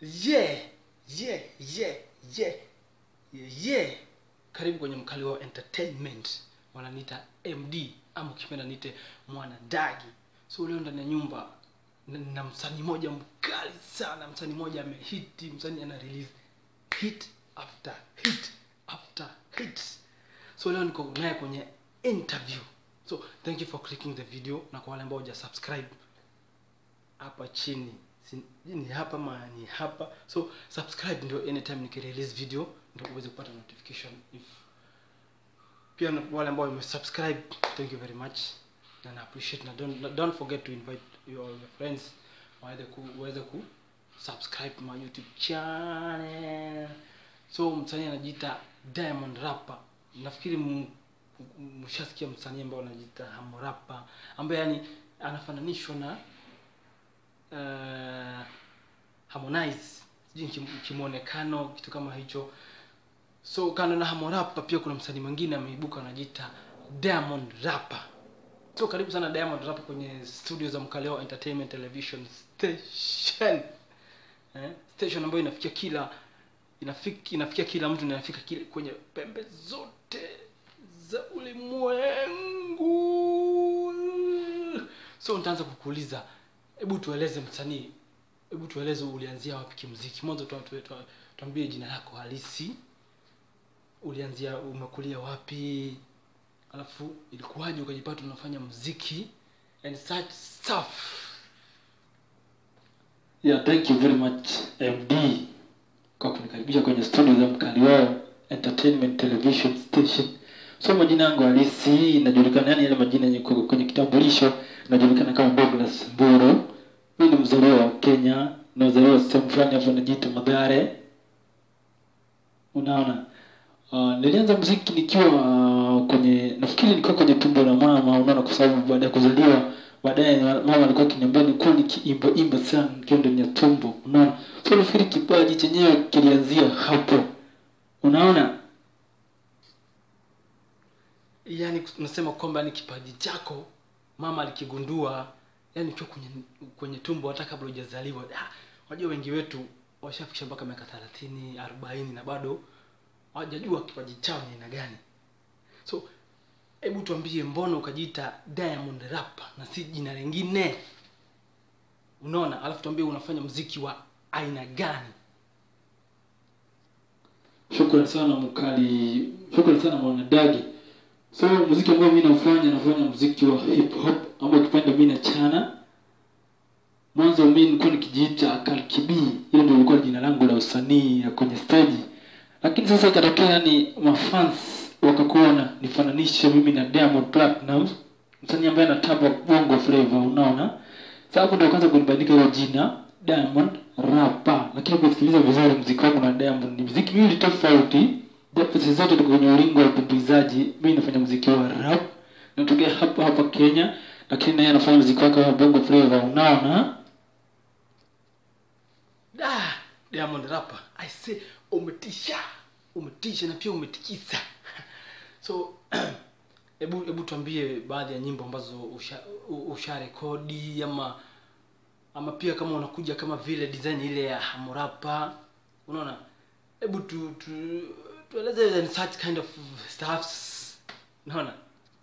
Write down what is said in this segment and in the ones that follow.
yeah yeah yeah yeah yeah karibu kwenye mkali wao entertainment wananiita md ama ukipenda niite mwanadagi so leo ndani ya nyumba na, na msanii moja mkali sana msanii moja amehiti msanii ana release hit after hit after hit so leo niko naye kwenye interview so thank you for clicking the video na kwa wale ambao huja subscribe hapa chini Si- ni hapa ma ni hapa so subscribe ndio anytime nikirelease video ndio uweze kupata notification if pia na wale ambao wamesubscribe thank you very much na na appreciate na don't, na don't forget to invite your, your friends waweze ku waweze ku subscribe my youtube channel so msanii anajiita diamond rapper nafikiri m- m- mshasikia msanii ambao anajiita hamrapa ambaye yani anafananishwa na uh, harmonize sijui kim- kimwonekano kitu kama hicho so kando na hamorapa pia kuna msanii mwingine ameibuka anajiita diamond rapper so karibu sana diamond rapper kwenye studio za mkaleo entertainment television station eh? station ambayo inafikia kila inafika, inafikia kila mtu na inafika kile kwenye pembe zote za ulimwengu so nitaanza kukuuliza hebu tueleze msanii hebu tueleze ulianzia wapi kimziki mwanzo tu- tu- tu- tuambie jina lako halisi ulianzia umekulia wapi alafu ilikuwaje ukajipata unafanya muziki and such stuff yeah thank you very much md kwa kunikaribisha kwenye studio za mkali wao entertainment television station so majina yangu halisi inajulikana yani yale majina yenye kwa- kwenye kitambulisho inajulikana kama douglas mburu mi ni mzaliwa wa kenya nazaliwa sehemu fulani hapo najiita madhare unaona uh, nilianza muziki nikiwa uh, kwenye nafikiri nikiwa kwenye tumbo la mama unaona kwa sababu baada ya kuzaliwa baadaye mama alikuwa akiniambia nikuwa nikiimba imba sana nikiwa ndani ya tumbo unaona so nafikiri kipaji chenyewe kilianzia hapo unaona yani unasema kwamba ni kipaji chako mama alikigundua yani ukiwa kwenye kwenye tumbo hata kabla hujazaliwa Ah, unajua wengi wetu washafikisha mpaka miaka thelathini arobaini na bado hawajajua kipaji chao ni aina gani so hebu tuambie mbona ukajiita diamond rapper na si jina lingine unaona alafu tuambie unafanya mziki wa aina gani shukrani sana mkali shukrani sana mwanadagi so muziki ambao mi nafanya nafanya muziki wa hip hop ambao ukipenda mi nachana mwanzo mi nilikuwa nikijiita kalkibi hilo ndio ilikuwa jina langu la usanii ya kwenye stage lakini sasa ikatokea yani mafans wakakuwa nifananishe mimi na diamond platinum msanii ambaye anatamba bongo flavor unaona sasa hapo ndio kwanza kunibandika hilo jina diamond rapa lakini ukisikiliza vizuri mziki wangu na diamond ni mziki miwili tofauti japo sisi zote tuko kwenye ulingo wa utumbuizaji mi nafanya mziki wa rap natokea hapa hapa kenya lakini naye anafanya mziki wake wa bongo flavor unaona ah, diamond rapper i say umetisha umetisha na pia umetikisa so hebu hebu tuambie baadhi ya nyimbo ambazo usha, u- usha rekodi ama ama pia kama unakuja kama vile design ile ya hamurapa unaona hebu tu, tu tueleze and such kind of stuffs unaona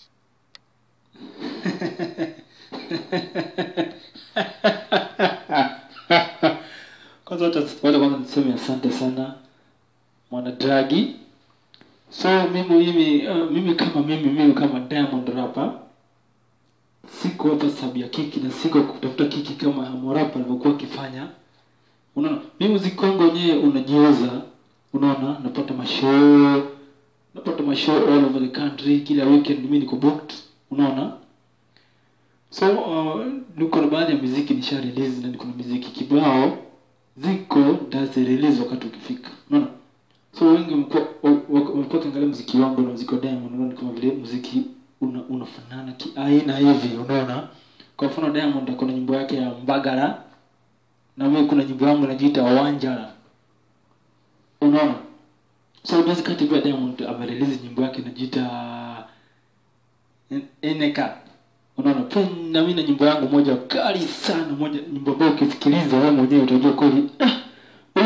kwanza wacha wacha kwanza niseme asante sana mwanadragi so mimi mimi uh, mimi kama mimi mimi kama diamond rapper siko hapa sababu ya kiki na siko kutafuta kiki kama hamorapa alivyokuwa akifanya unaona mimi muziki wangu wenyewe unajiuza unaona napata mashow napata mashow all over the country kila weekend mimi niko booked unaona so uh, niko na baadhi ya muziki nisha release na niko na muziki kibao ziko nitazirelease wakati ukifika unaona so wengi wamekuwa wa- wa- wamekuwa kiangalia muziki wangu na muziki wa diamond unaona kama vile muziki una, unafanana kiaina hivi unaona kwa mfano diamond akona nyimbo yake ya mbagala na mimi kuna nyimbo yangu inajiita wanjala unaona so basically pia diamond amerelease nyimbo yake inajiita eneka unaona pia na mimi na nyimbo yangu moja kali sana moja nyimbo ambayo ukisikiliza wewe mwenyewe utajua kweli ah,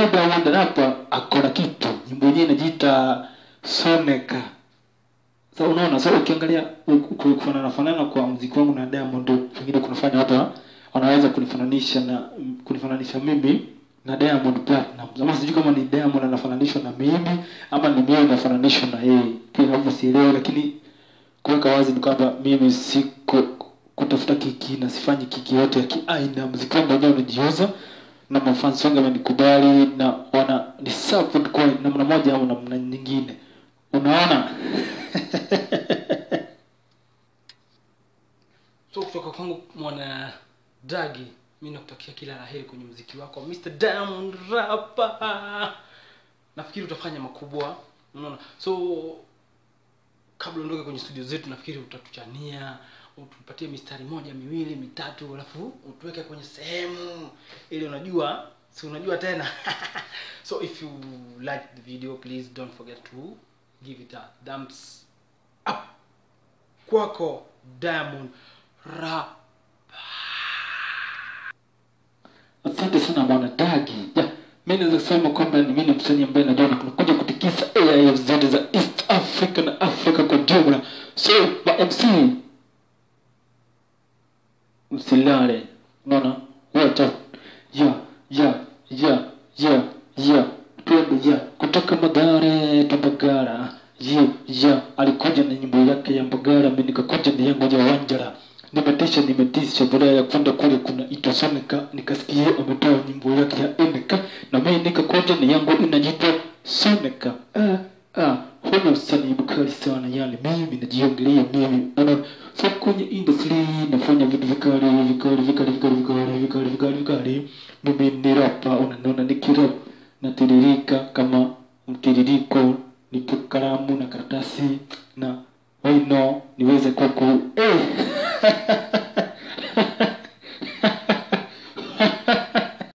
rapa akona kitu nyimbo yenyewe inajiita soneka sa unaona sa ukiangalia kufanana fanana kwa mziki wangu na diamond pengine kunafanya watu wa- wanaweza kunifananisha na kunifananisha mimi na diamond platinum ama sijui kama ni diamond anafananishwa na mimi ama ni mimi nafananishwa na yeye pia hapo sielewi lakini kuweka wazi ni kwamba mimi siko kutafuta kiki na sifanyi kiki yote ya kiaina mziki wangu wenyewe unajiuza na mafansi wangu wamenikubali na wana ni support kwa namna moja au namna nyingine unaona so kutoka kwangu mwana dagi mi nakutakia kila la heri kwenye mziki wako mr diamond rapa nafikiri utafanya makubwa unaona so kabla uondoke kwenye studio zetu nafikiri utatuchania utupatie mistari moja miwili mitatu alafu utuweke kwenye sehemu ili unajua si unajua tena so if you like the video please don't forget to give it a thumbs up kwako diamond rap asante sana bwana dagi ja mi naweza kusema kwamba ni mimi ni msanii ambaye najua nakuja kutikisa AIF zote za east africa na africa kwa jumla so ma mc msilale unaona wacha ya ya ya ya ya twende ya kutoka magare tumbagara ya ya alikuja na nyimbo yake ya mbagara mi nikakuja na yangu ya wanjara nimetisha nimetisha baada ya kwenda kule kuna itasonika nikasikia ametoa nyimbo yake ya eneka na mimi nikakuja na yangu inajiita sonika ah, ah, huyo msanii mkali sana yani mimi najiongelea mimi unaona so kwenye industry nafanya vitu vikali vikali vikali vikali vikali vikali vikali vikali mimi ni rapa unaniona nikirap natiririka kama mtiririko nipe kalamu na karatasi na wino niweze kuku eh.